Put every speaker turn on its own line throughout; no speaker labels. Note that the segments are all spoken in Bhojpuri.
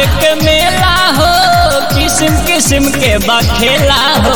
के मेला हो किस्म किस्म के बखेला हो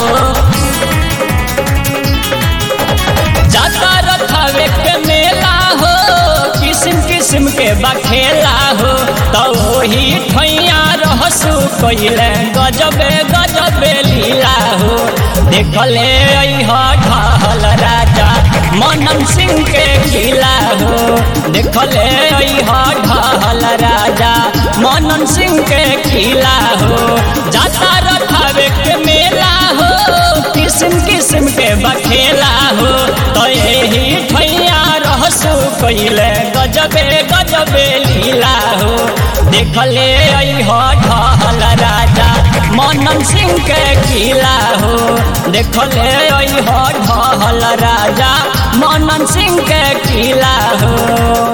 जाता रथावे के मेला हो किस्म किस्म के बखेला हो तो वही ठैया रहसु कैले गजबे गजबे लीला हो देखले ढहल राजा मनन सिंह के किला हो देखले ढहल राजा मनन सिंह के किला हो जाता रथावे के मेला हो किस्म किस्म के बखेला हो तो यही ठैया रहसु कैले गजबे गजबे लीला हो देखले ढहल राजा मनन सिंह के किला हो देखले ढहल राजा मनन सिंह के किला हो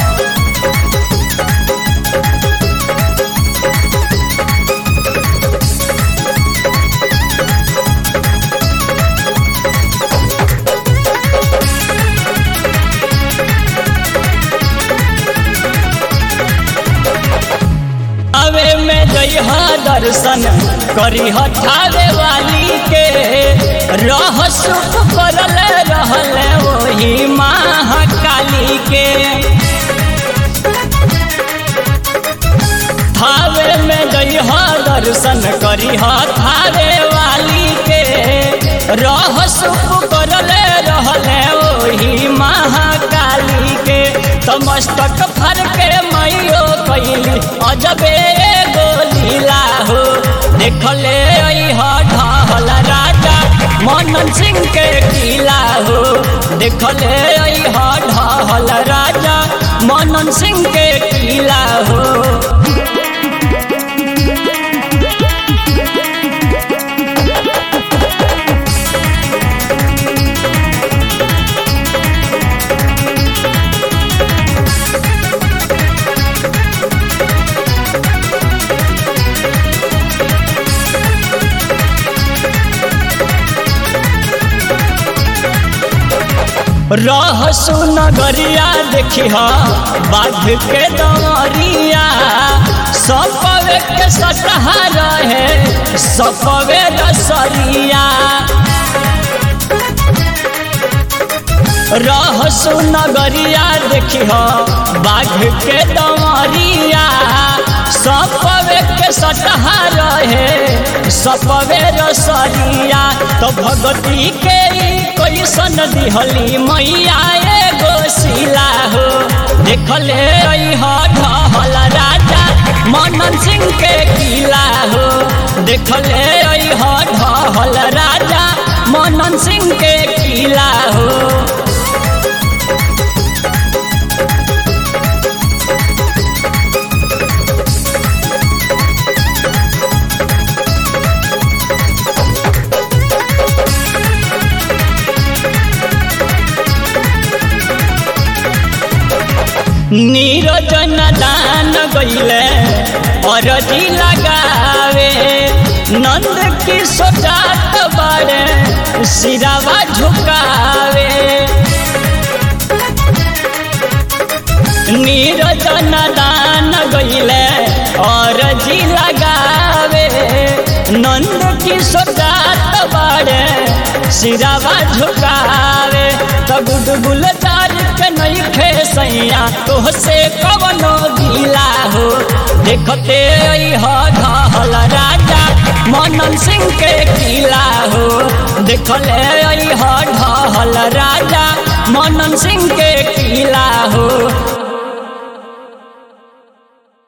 अवे में जइह दर्शन करी ठावे वाली के रह सुख करल रहल वही महाकाली के थावे में जइह दर्शन करी थावे वाली के रह सुख करल रहल वही महाकाली के तमस्तक फर के मैयो कैली अजबे एगो लीला हो देखले ढहल राजा मनन सिंह के किला हो देखले ढहल राजा मनन सिंह के किला हो रह सुनगरिया देखी बाघ के दमरिया सपवे के सटहा रहे सपवे रसरिया रह सुनगरिया देखी बाघ के दमरिया सपवे के सटहा रहे सपवे रसरिया तो भगती के कैसन दिहली मैया एगो शिला हो देखले ढहल राजा मनन सिंह के किला हो देखले ढहल राजा मनन सिंह के किला हो नीरजन दान गईले अरजी लगावे नंद की सोचात बड़े सिरावा झुकावे नीरजन दान गईले अरजी लगावे नंद की सोचात बड़े सिरावा झुकावे तो गुडगुल तार के नहीं खे सैया तो से कवनो गीला हो देखते ढहल राजा मनन सिंह के किला हो देखले ढहल राजा मनन सिंह के किला हो